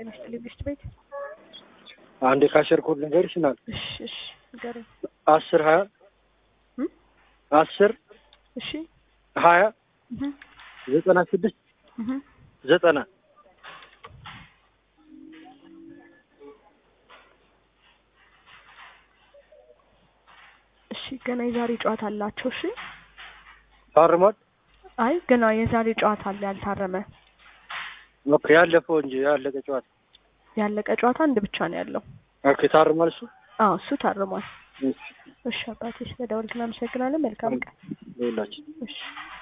ጤና ይስጥልኝ ብስት ቤት አንድ የካሸር ኮድ ልንገርሽ ናል እሺ እሺ ንገረኝ አስር ሀያ እም? አስር እሺ ሀያ እህ ዘጠና ስድስት እህ ዘጠና እሺ ገና የዛሬ ጨዋታ አላቸው እሺ ታርሟል። አይ ገና የዛሬ ጨዋታ አለ ያልታረመ ኦኬ ያለፈው እንጂ ያለቀ ጨዋታ ያለቀ ጨዋታ አንድ ብቻ ነው ያለው ኦኬ ታርሟል እሱ አዎ እሱ ታርሟል እሺ እሺ አባቴ ስለደወልክ እናመሰግናለን መልካም ቀን ለሁላችን እሺ